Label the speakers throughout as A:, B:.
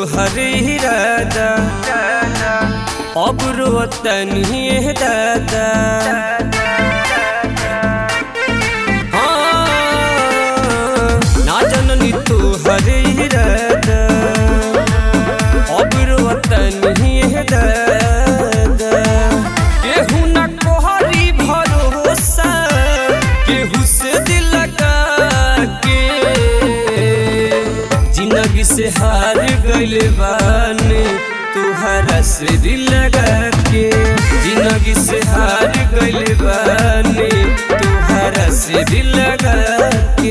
A: हर इरादा अब रोतनी दादा हाँ, ना जननी तू हर इरादा अब रोतनी दादा केहू न कोहरी भरोसा केहू से दिल लगा के जिंदगी से हार गइल बानी तुहरा से दिल लगा के जिंदगी से हार गइल बानी तुहरा से दिल लगा के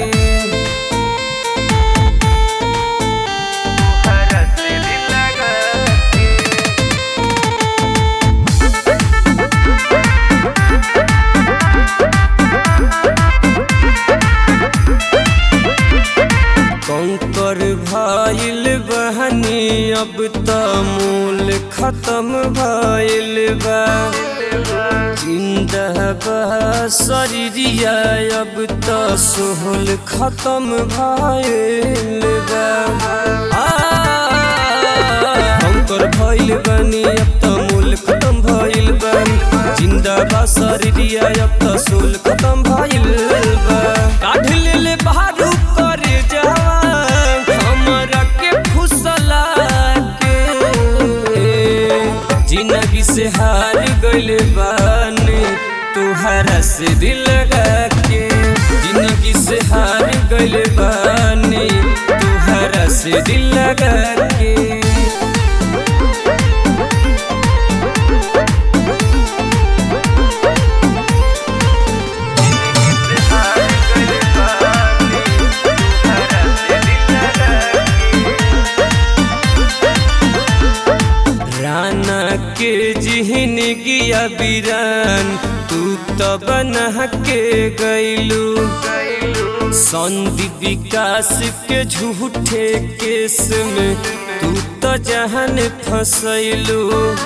A: तुहरा से दिल लगा के कंकर भइल बहनी अब त मूल खत्म भइल बा जिंदा बा शरीरिया अब त सोहल खत्म भइल बा आ, कंकर भइल बनी अब त मूल खत्म भइल बा जिंदा बा शरीरिया अब त सोल खत्म भइल बा काढ़ ले बाहरू करे जवान हमरा के फुसला के जिंदगी से हार गइल बानी तुहरा से दिल लगा के जिंदगी से हार गइल बानी तुहरा से दिल लगा के राना के जिहन गिया बिरान तू तो बना के गैलू संदीप विकास के झूठे केस में तू तो जहन फसैलू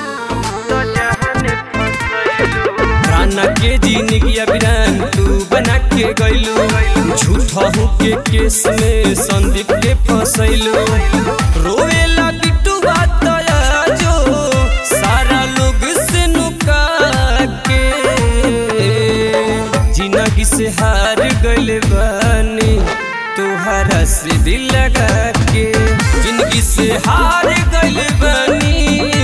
A: राना के जिंदगी बिरान तू बना के गैलू झूठा के केस में संदीप के फसैलू रोवेला बिट्टू बात जो सारा लोग से नुका के जिंदगी से हार गइल बानी तुहरा से दिल लगा के जिंदगी से हार गइल बानी